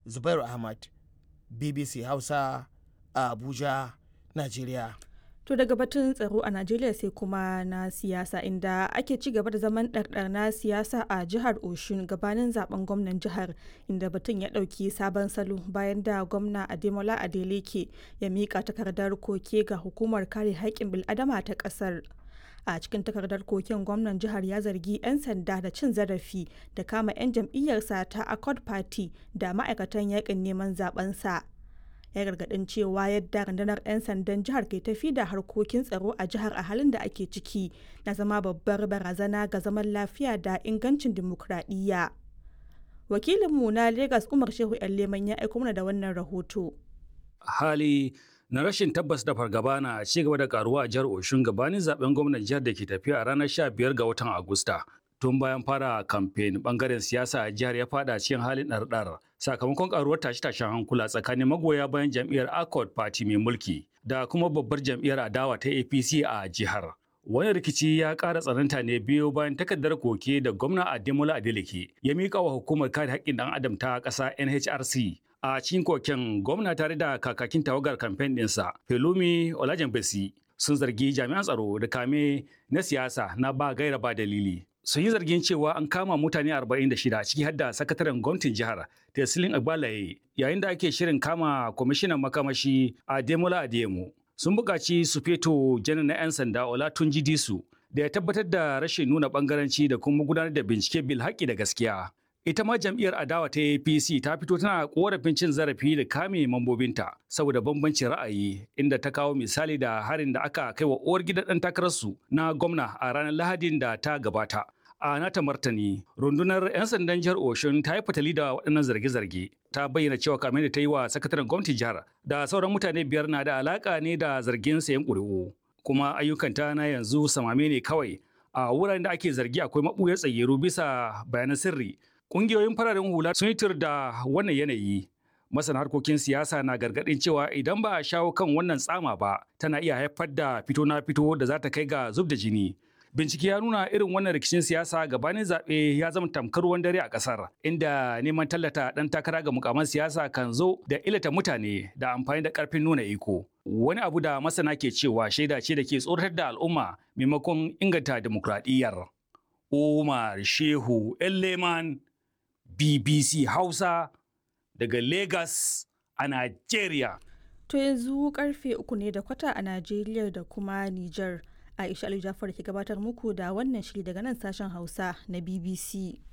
zubairu ahmad bbc hausa a abuja najeriya To daga batun tsaro a Najeriya sai kuma na siyasa inda ake ci gaba da zaman ɗarɗar na siyasa a jihar Oshun gabanin zaben gwamnan jihar inda batun ya ɗauki sabon salo bayan da gwamna Ademola Adeleke ya miƙa takardar koke ga hukumar kare haƙƙin bil'adama ta ƙasar. A cikin takardar koken gwamnan jihar ya zargi 'yan sanda da cin zarafi da kama 'yan jam'iyyarsa ta Accord Party da ma'aikatan yaƙin neman zabensa. ya gargadin cewa yadda rundunar 'yan sandan jihar ke tafi da harkokin tsaro a jihar a halin da ake ciki na zama babbar barazana ga zaman lafiya da ingancin dimokuraɗiyya. wakilinmu na Legas umar shehu yan leman ya aiko mana da wannan rahoto hali na rashin tabbas da fargaba na ci gaba da karuwa a jihar oshun gabanin zaben gwamnan jihar da ke tafiya a ranar 15 ga watan agusta tun bayan fara kamfen bangaren siyasa a jihar ya fada cikin halin ɗarɗar sakamakon karuwar tashe-tashen hankula tsakanin magoya bayan jam'iyyar accord party mai mulki da kuma babbar jam'iyyar adawa ta apc a jihar wani rikici ya ƙara tsananta ne biyo bayan takardar koke da gwamna ademola adeleke ya miƙa wa hukumar kare haƙƙin ɗan adam ta ƙasa nhrc a cikin koken gwamna tare da kakakin tawagar kamfen ɗinsa pelumi olajenbesi sun zargi jami'an tsaro da kame na siyasa na ba gaira ba dalili sun yi zargin cewa an kama mutane 46 ciki har da sakataren gwamnatin jihar Tesilin Agbalaye yayin da ake shirin kama kwamishinan makamashi a Demola Adeyemo. Sun buƙaci su feto janar na 'yan sanda Olatunji Disu da ya tabbatar da rashin nuna ɓangaranci da kuma gudanar da bincike bil haƙƙi da gaskiya. Ita ma jam'iyyar adawa ta APC ta fito tana korafin cin zarafi da kame mambobinta saboda bambancin ra'ayi inda ta kawo misali da harin da aka kai wa uwar gidan ɗan takararsu na gwamna a ranar Lahadin da ta gabata. a nata martani rundunar 'yan sandan jihar oshun ta yi fatali da waɗannan zarge-zarge ta bayyana cewa kamar da ta yi wa sakataren gwamnatin jihar da sauran mutane biyar na da alaka ne da zargin sayan ƙuri'u kuma ayyukanta na yanzu samame ne kawai a wuraren da ake zargi akwai maɓuyar tsayyaru bisa bayanan sirri ƙungiyoyin fararen hula sun yi tur da wannan yanayi masana harkokin siyasa na gargaɗin cewa idan ba a shawo kan wannan tsama ba tana iya haifar da fito na fito da za ta kai ga zub da jini Bincike ya nuna irin wannan rikicin siyasa gabanin zaɓe ya zama tamkar ruwan dare a ƙasar, inda neman tallata ɗan takara ga mukaman siyasa kan zo da ilata mutane da amfani da ƙarfin nuna iko. Wani abu da masana ke cewa shaida ce da ke tsoratar da al'umma maimakon inganta dimokuraɗiyyar. Umar Shehu Leman BBC Hausa daga Lagos a Najeriya. to yanzu karfe uku ne da kwata a najeriya da kuma niger Aisha Ali Jafar ke gabatar muku da wannan shiri daga nan sashen Hausa na BBC.